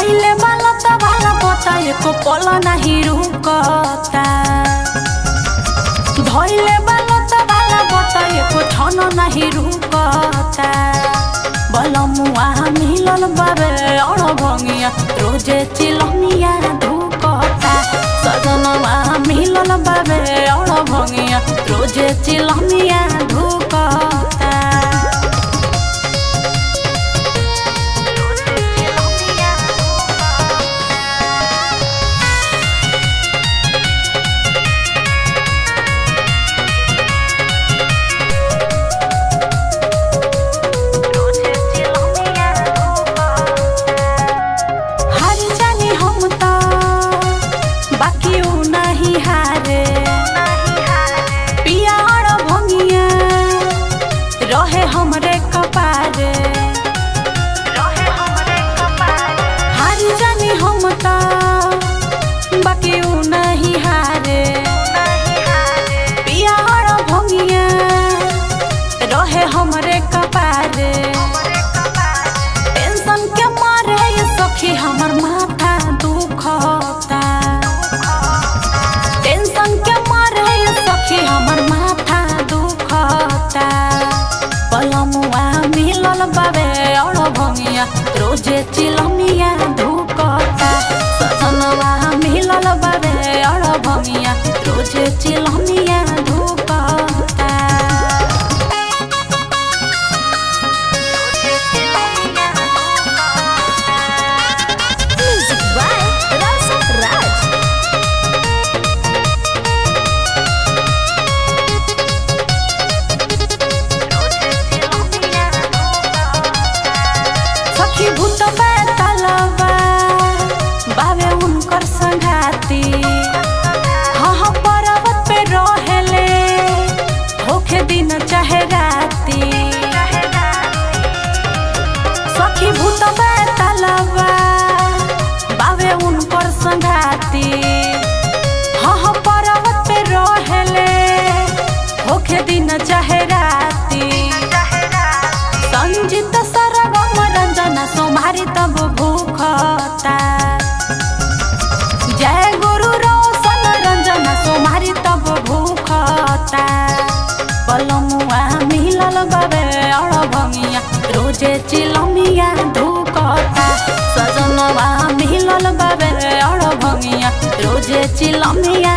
धैले बाला त भाला पता एको पल नाही रुकता धैले बाला त भाला पता एको छन नाही रुकता बलमुआ मिलल बाबे अण भंगिया रोजे चिलमिया धुकता सजनवा मिलल बाबे अण भंगिया रोजे चिलमिया धुकता हार जानी हम त बाकी उ नाही हारे पिया और भंगिया रहे हमरे कपारे हार जानी हम त बाकी उ नाही हारे पिया और भंगिया रहे हमरे कपारे टेंशन के मारे ये सखी हमर माथा दुखता टेंशन के मारे ये सखी हमर माथा दुखता पलमुआ मिलल बाबे और भंगिया रोजे चिलमिया धुकता सजनवा मिलल बाबे और भंगिया रोजे चिलमिया धुकता Music by Rasa Raj. सखी भूत बैतलवा बाबे उनकर संघाती हाँ हाँ पर्वत पे रहेले होखे दिन चाहे राती सखी भूत बैतलवा बाबे उनकर संघाती हाँ हाँ पर्वत पे रहेले होखे दिन चाहे राती संजित सरगम रंजन सोमारी तब भूखता जय गुरु रोशन रंजन सोमारी तब भूखता पलमुआ मिलल बाबे अड़ भंगिया रोजे चिलमिया धुकता सजनवा मिलल बाबे अड़ भंगिया रोजे चिलमिया